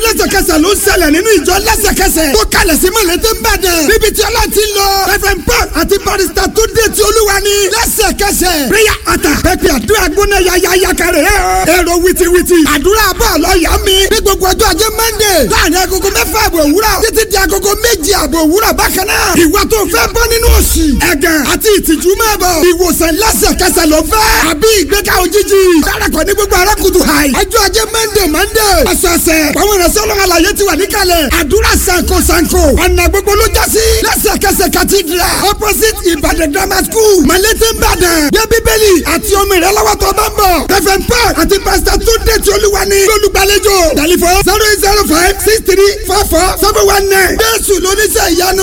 lẹ́sẹ̀kẹsẹ̀ ló ń ṣẹlẹ̀ nínú ìjọ lẹ́sẹ̀kẹsẹ̀ tó kalẹ̀ sí mọ̀lẹ́tẹ̀ ń bàdàn níbi tí ọlá ti lọ reverend paul àti barrister tó dé tí olúwa ni lẹ́sẹ̀kẹsẹ̀ prayer altar pẹpẹ àdúrà gbóná yayaya kẹrẹ ẹ ọ èrò wìtìwìtì àdúrà bọ́ọ̀lù ọ̀yà mi ní gbogbo ọjọ́ ajé monday láàrin agogo mẹ́fà àbọ̀ òwúrọ̀ títí di agogo méjì àbọ̀ òwúrọ̀ bákan náà ìwà tó fẹ́ bọ́ nínú òṣì ẹ̀gàn àti ìtìjú máa bọ̀ ìwòsàn lẹ́sẹ̀kẹsẹ̀ ló fẹ́ àbí ìgbéga òjijì dárakọ̀ ní gbogbo arákùtù hàì ọjọ́ ajé monday monday ọ̀sọ̀ọ̀sẹ̀ àwọn ìrẹsẹ̀ ọlọ́run àlàyé ti wà níkàlẹ̀ àdúrà sanko sanko ọ̀nà gbogbo ló já sí lẹ́sẹ̀kẹsẹ̀ cathedral opposite ìbàdàn grammar school malete ìbàdàn gbé bíbélì àti omi rẹ lọ́wọ́ tó bá ń bọ̀ reverend paul àti pastor tunde tí olúwa ní lólùgbàlejò tẹlifon zero eight zero five six three four four seven one nine jésù lóníṣẹ́ ìyanu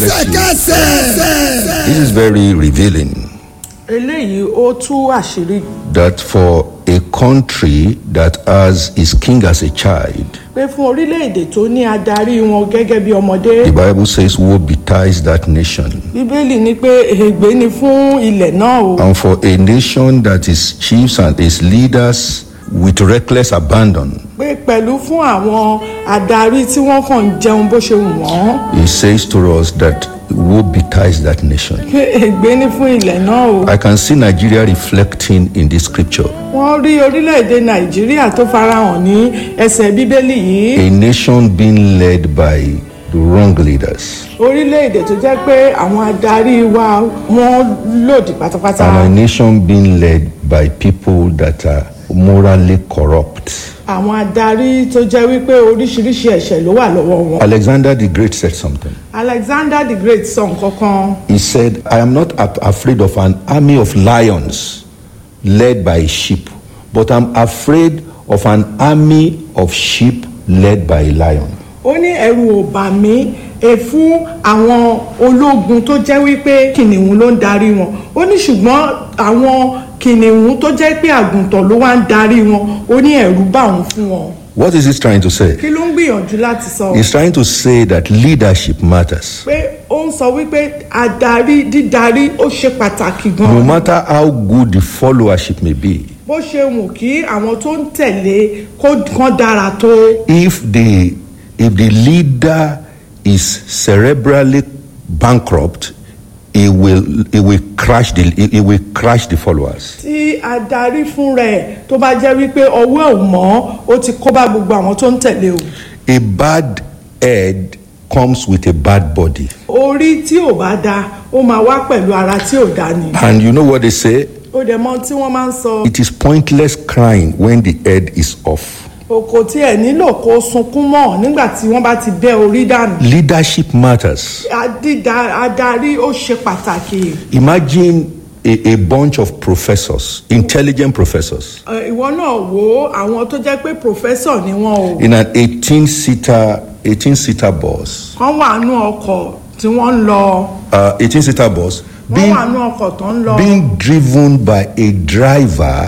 lẹ́sẹ̀kẹsẹ̀. This is very revealing eléyìí ó tú àṣírí that for a country that has its king as a child, pé fún orílẹ̀-èdè tó ní adarí wọn gẹ́gẹ́ bí ọmọdé the Bible says, Woe betides that nation. bíbélì ní pé ègbé ni fún ilẹ̀ náà o And for a nation that is chiefs and its leaders with reckless abandon, pé pẹ̀lú fún àwọn adarí tí wọ́n kàn ń jẹun bó ṣe wù wọ́n it says to us that woe betides that nation. pé ègbé ni fún ilẹ̀ náà o I can see Nigeria reflecting in this scripture. wọ́n rí orílẹ̀-èdè nàìjíríà tó farahàn ní ẹsẹ̀ bíbélì yìí A nation being led by the wrong leaders, orílẹ̀-èdè tó jẹ́ pé àwọn adarí wa wọ́n lòdì pátápátá and a nation being led by people that are morally corrupt. àwọn adarí tó jẹ́ wípé oríṣiríṣi ẹ̀ṣẹ̀ ló wà lọ́wọ́ wọn. Alexander the Great said something. alexander the great sọ nǹkan kan He said, I am not a- afraid of an army of lions led by a sheep, but I'm afraid of an army of sheep led by a lion. ó ní ẹ̀rù ò bà mí ẹ fún àwọn ológun tó jẹ́ wípé kìnìún ló ń darí wọn ó ní ṣùgbọ́n àwọn kìnìún tó jẹ́ pé àgùntàn ló wá ń darí wọn ó ní ẹ̀rù bà òun fún wọn What is he trying to say? kí ló ń gbìyànjú láti sọ He's trying to say that leadership matters. pé ó ń sọ wípé adarí dídarí ó ṣe pàtàkì No gan matter how good the followership may be, bó ṣe wù kí àwọn tó ń tẹ̀lé kó kán dára tó if the if the leader is cerebrally bankrupt, it will it will crash the it, it will crash the followers. tí adarí fún rẹ̀ tó bá jẹ́ wípé ọwọ́ ò mọ́ ó ti kó bá gbogbo àwọn tó ń tẹ̀lé o A bad head comes with a bad body. orí tí ò bá da ó máa wá pẹ̀lú ara tí ò da ni And you know what they say? ó dẹ̀ mọ tí wọ́n máa ń sọ It is pointless crying when the head is off. òkò tí ẹ̀ nílò kó sunkún mọ́ nígbà tí wọ́n bá ti bẹ́ orí dànù Leadership matters. Adída- adarí ó ṣe pàtàkì Imagine a, a bunch of professors, intelligent professors, Ẹ, ìwọ náà wo àwọn tó jẹ́ pé pòfẹ́sọ̀ ni wọ́n o in an 18 seater 18 seater bus. wọ́n wà nú ọkọ̀ tí wọ́n ń lọ Uh, 18 seater bus wọ́n being, wà nú ọkọ̀ tó ń lọ being driven by a driver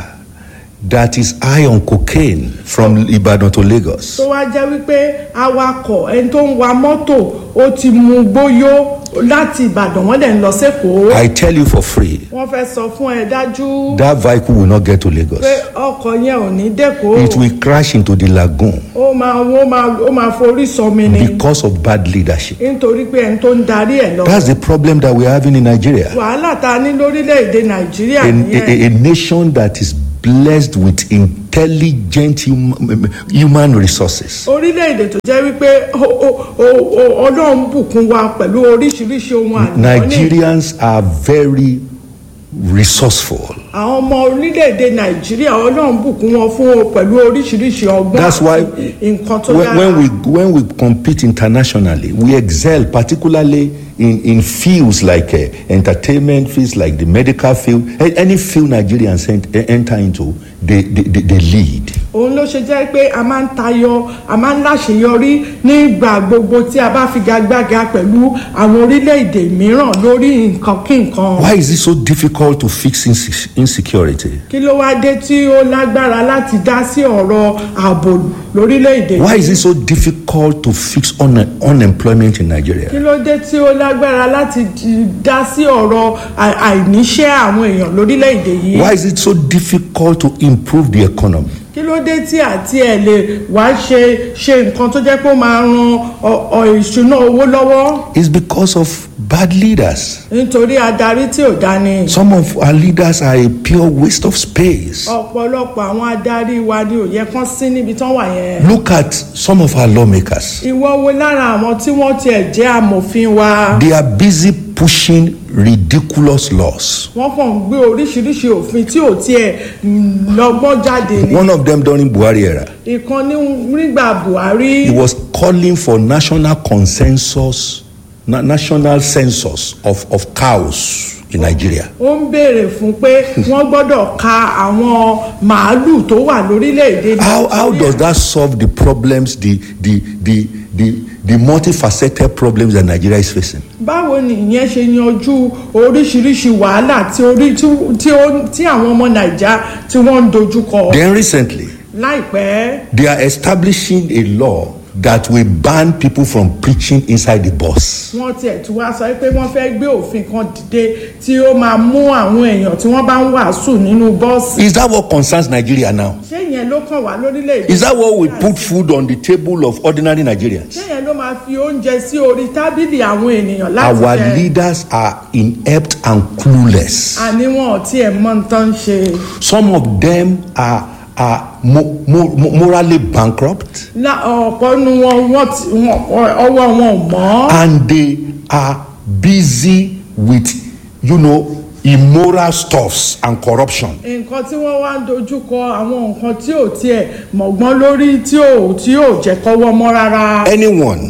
that is high on cocaine from Ibadan to Lagos. tó wá jẹ́ wípé awakọ̀ ẹni tó ń wa mọ́tò ó ti mu gbóyó láti ìbàdàn wọ́n dẹ̀ ń lọ sẹ́kọ̀ọ́ I tell you for free, wọ́n fẹ́ sọ fún ẹ dájú that vehicle will not get to Lagos. pé ọkọ̀ yẹn ò ní dẹ́kọ̀ọ́ It will crash into the lagoon ó máa ó máa ó máa forí sọmi ni because of bad leadership. nítorí pé ẹni tó ń darí ẹ̀ lọ That's the problem that we're having in Nigeria. wàhálà tá a ní lórílẹ̀‐èdè nàìjíríà A, nìyẹn a, a nation that is blessed with intelligent hum, human resources. orílẹ̀‐èdè tó jẹ́ wípé ó- ó- ó- ó- ọlọ́run bùkún wa pẹ̀lú oríṣiríṣi ohun àlùmọ́ọ́nì Nigerians are very resourceful. àwọn ọmọ orílẹ̀-èdè nàìjíríà ọlọ́run bùkún wọn fún o pẹ̀lú oríṣiríṣi ọgbọ́n That's why àti nǹkan tó when, dára when we when we compete internationally, we excel, particularly in, in fields like uh, entertainment, fields like the medical field, a- any field Nigerians ent- enter into, they, they, they, they lead. òun ló ṣe jẹ́ pé a máa ń tayọ a máa ń láṣeyọrí nígbà gbogbo tí a bá figagbága pẹ̀lú àwọn orílẹ̀-èdè mìíràn lórí nǹkan kí nǹkan Why is it so difficult to fix inse- insecurity? kí ló wá dé tí ó lágbára láti dá sí ọ̀rọ̀ ààbò lórílẹ̀-èdè Why is it so difficult to fix un- unemployment in kí Nigeria? ló dé tí ó lágbára láti di- dá sí ọ̀rọ̀ à- àìníṣẹ́ àwọn èèyàn lórílẹ̀-èdè yìí Why is it so difficult to improve the economy? kí ló dé tí àti ẹ̀ lè wá ṣe ṣe nǹkan tó jẹ́ pé ó máa ran ọ- ọ ìṣúná owó lọ́wọ́ It's because of bad leaders. nítorí adarí tí ò dání. Some of our leaders are a pure waste of space. ọ̀pọ̀lọpọ̀ àwọn adarí wa ni ò yẹ kán sí níbi tán wà yẹn. Look at some of our lawmakers. ìwọ wo lára àwọn tí wọ́n tiẹ̀ jẹ́ amòfin wa. They are busy pushing ridiculous laws. wọ́n kàn ń gbé oríṣiríṣi òfin tí ò tiẹ̀ mm, lọ́gbọ́n jáde ni. One of them during Buhari era, ìkan ní nígbà buhari he was calling for national consensus, na- national census of, of cows in Nigeria. ó ń béèrè fún pé wọ́n gbọ́dọ̀ ka àwọn màálù tó wà lórílẹ̀‐èdè How, how Nàìjíríà. does that solve the problems, the, the, the, the, the multifaceted problems that Nigeria is facing? báwo ni ìyẹn ṣe yanjú oríṣiríṣi wàhálà tí orí tí- tí ó- tí àwọn ọmọ nàìjà tí wọ́n ń dojúkọ Then recently, láìpẹ́ they are establishing a law that will ban people from preaching inside the bus. wọ́n tiẹ̀ tún wá sọ pé wọ́n fẹ́ gbé òfin kan dìde tí ó máa mú àwọn èèyàn tí wọ́n bá ń wàásù nínú bọ́ọ̀sì Is that what concerns Nigeria now? ṣé ìyẹn ló kàn wá lórílẹ̀‐èdè Is that what will put food on the table of ordinary Nigerians? ṣé ìyẹn ló máa fi oúnjẹ sí orí tábìlì àwọn ènìyàn láti Our jẹ leaders are inept and clueless. àní wọn ò tiẹ̀ mọ nǹkan ṣe Some of them are, are mo- mo- mo- morally bankrupt Lá- ọ̀pọ̀ nu wọn wọ́n ti- wọn- ọwọ́ wọn ò mọ́. and they are busy with, you know, immoral stuffs and corruption. nǹkan tí wọ́n wá ń dojúkọ àwọn nǹkan tí ò tiẹ̀ mọ̀gbọ́n lórí tí ò tí ò jẹ́ kọ́wọ́ mọ́ rárá. Anyone,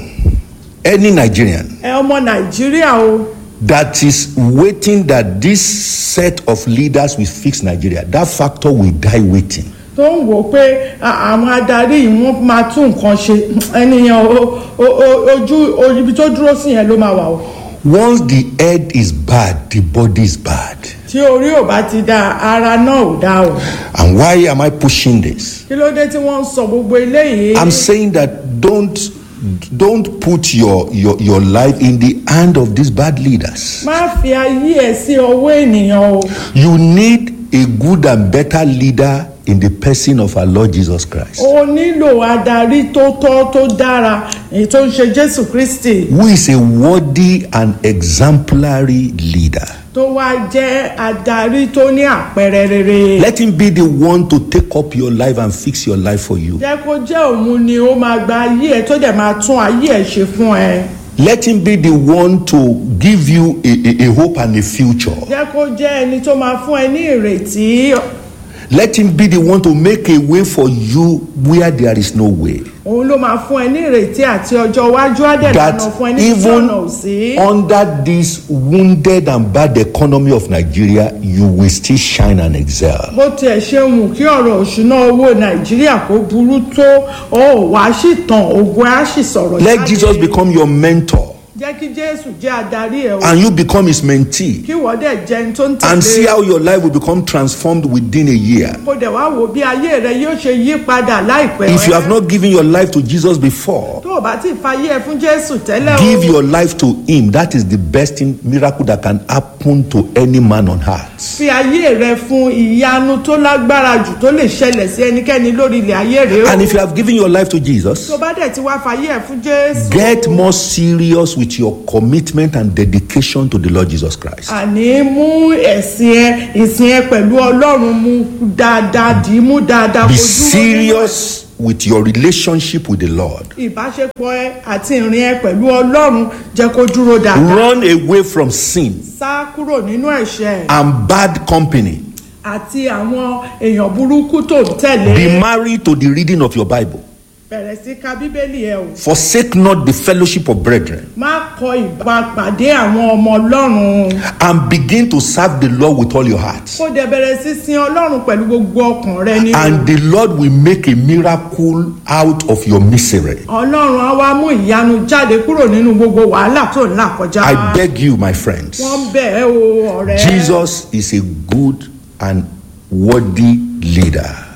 any Nigerian ẹ ọmọ nàìjíríà o that is waiting that this set of leaders will fix Nigeria, that factor will die waiting. tó ń wò ó pé a- àwọn adarí yìí wọ́n máa tún nǹkan ṣe ẹnìyàn o- o- o- ojú o- ibi tó dúró sí yẹn ló máa wà o. Once the head is bad, the body is bad. tí orí ò bá ti da ara náà ò dá o. And why am I pushing this? kí ló dé tí wọ́n ń sọ gbogbo eléyìí. I'm saying that don't don't put your, your your life in the hand of these bad leaders. má fi ayé ẹ sí ọwọ́ ènìyàn o. You need a good and better leader in the person of our Lord Jesus Christ, o nílò adarí tó tọ́ tó dára èyí tó ń ṣe jésù kristi who is a worthy and exemplary leader. tó wá jẹ́ adarí tó ní àpẹẹrẹ rere. Let him be the one to take up your life and fix your life for you. jẹ́ kó jẹ́ òun ni ó máa gba ayé ẹ tó dẹ̀ máa tún ayé ẹ ṣe fún ẹ. Let him be the one to give you a, a, a hope and a future. jẹ́ kó jẹ́ ẹni tó máa fún ẹ ní ìrètí. Let him be the one to make a way for you where there is no way. òun ló máa fún ẹ ní ìrètí àti ọjọ́ iwájú àdẹ̀lànà That fún ẹ ní tí even ọ̀nà ò sí. under this wounded and bad economy of Nigeria, you will still shine and excel. bó tiẹ̀ ṣe wù kí ọ̀rọ̀ òṣùná owó nàìjíríà kó burú tó ó wàá sì tàn ogun á sì sọ̀rọ̀ Let Jesus become your mentor jẹ́ kí jésù jẹ́ adarí ẹ̀ o and you become his mentee kí wọ́n dẹ̀ jẹ́ ẹni tó ń and see tẹ̀lé how your life will become transformed within a year. kó dẹ̀ wá wò bí ayé rẹ yóò ṣe yí padà láìpẹ́ If you have not given your life to Jesus before, tó o bá ti fayé ẹ fún jésù tẹ́lẹ̀ o give your life to him. That is the best thing, miracle that can happen to any man on earth. fi ayé rẹ fún ìyanu tó lágbára jù tó lè ṣẹlẹ̀ sí ẹnikẹ́ni lórí ilẹ̀ ayé rẹ o And if you have given your life to Jesus, tó bá dẹ̀ ti wá fayé ẹ fún jésù get more serious with your commitment and dedication to the Lord Jesus Christ. àní mú ẹ̀sìn ẹ ìsìn ẹ pẹ̀lú ọlọ́run mú dáadáa dì í mú dáadáa Be kó dúró nínú ẹ̀. serious with your relationship with the Lord. ìbáṣepọ̀ ẹ àti ìrìn ẹ pẹ̀lú ọlọ́run jẹ́ kó dúró dáadáa Run away from sin sá kúrò nínú ẹ̀ṣẹ̀ and bad company. àti àwọn èèyàn burúkú tó ń tẹ̀lé Be married to the reading of your Bible. bẹ̀rẹ̀ sí ka bíbélì ẹ o Forsake not the fellowship of brethren má kọ ìbápàdé àwọn ọmọ ọlọ́run and begin to serve the Lord with all your heart. kó dẹ̀ bẹ̀rẹ̀ sí sin ọlọ́run pẹ̀lú gbogbo ọkàn rẹ ní And the Lord will make a miracle out of your misery. ọlọ́run á wá mú ìyanu jáde kúrò nínú gbogbo wàhálà tó ń là kọjá I beg you, my friends. wọ́n bẹ̀ ẹ́ o ọ̀rẹ́ Jesus is a good and worthy leader.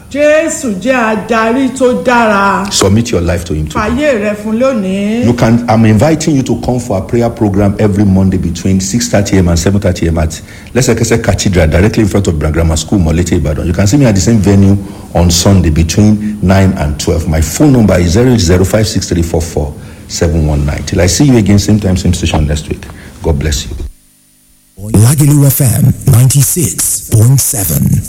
jésù jẹ́ adarí tó dára Submit your life to Him today. fàyè rẹ fún lónìí. You can. I'm inviting you to come for a prayer program every Monday between 6:30 a.m. and 7:30 a.m. at Lesekese Cathedral, directly in front of Brand Grammar School, Molete, Ibadan. You can see me at the same venue on Sunday between 9 and 12. My phone number is 0056344 Till I see you again, same time, same station next week. God bless you. Lagelu FM 96.7.